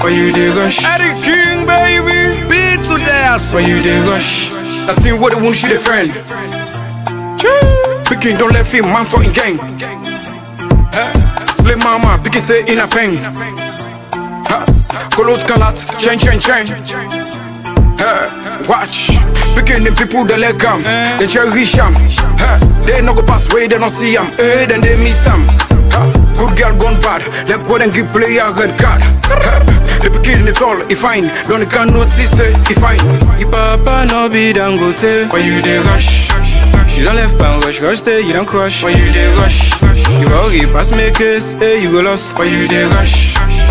Why you dey rush? Eddie King, baby. Beat to dance. Why you dey rush? Nothing what they want she the friend. Pikin don't let him man for in gang. Slay mama, pikin say in a pen. Kolos kalat, chain chain chain. Watch, pikin the people they let come, they cherish am. They no go pass way, they don't see am. Eh, then they miss am. Good girl gone bad, let go and give player red card. The pikin is all, he fine, don't can notice it, he fine. Your papa no be dangote. Why you dey rush? You don't left and rush, rush stay, you don't crush. Why you dey rush? You worry, pass me case, hey, you go lost. Why you dey rush?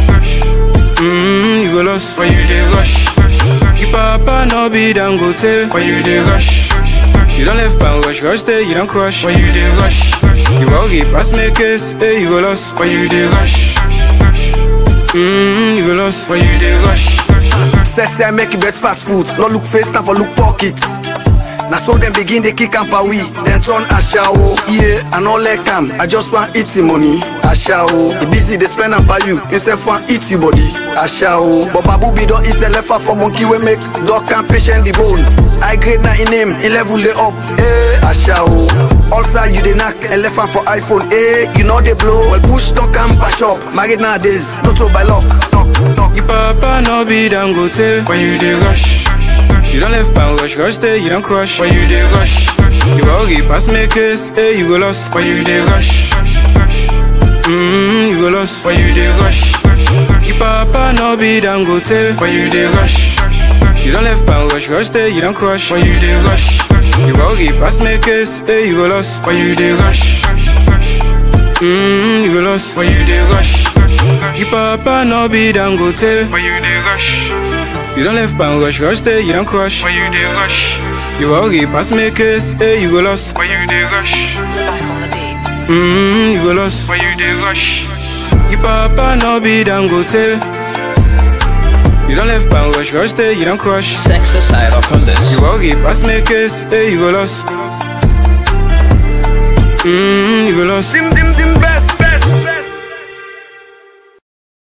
Mmm, you go lost. Why you dey rush? Your papa no be dangote. Why you dey rush? You don't left and rush, rush stay, you don't crush. Why you dey rush? You worry, pass me case, hey, you go lost. Why you dey rush? Mmm, you go lost. Why you dey rush? Sexy, I make it bet fast food. No look face, time for look pockets. Now so them begin they kick and we then turn ashawo. Yeah, I no like am. I just want eat the money. Ashawo. The busy they spend am for you. Instead for eat your body. Ashawo. But babu be don't eat the left for monkey we make dog can patient the bone. I grade na in name, in level they up. Eh, ashawo. Also you dey knock and left hand for iPhone. Eh, you know they blow. Well push don't come patch up. Married nowadays, not so by luck. Knock, knock. Your papa no be dangote. Why you dey rush? You don't left and rush, rush stay, you don't crush. Why you dey rush? You worry, pass me case, hey, you go lost. Why you dey rush? Mmm, you go lost. Why you dey rush? Your papa no be dangote. Why you dey rush? You don't left and rush, rush stay, you don't crush. Why you dey rush? You worry, pass me case, hey, you go lost. Why you dey rush? Mmm, you go lost. Why you dey rush? Your papa no be dangote. Why you dey rush? You don't left and rush, rush stay, you don't crush. Why you dey rush? You worry, pass me case, hey, you go lost. Why you dey rush? Back on the beat. Mmm, you go lost. Why you dey rush? Your papa no be dangote. You don't left and rush, rush stay, you don't crush. Sex aside up on this. You worry, pass me case, hey, you go lost. Mmm, you go lost. Dim dim dim best.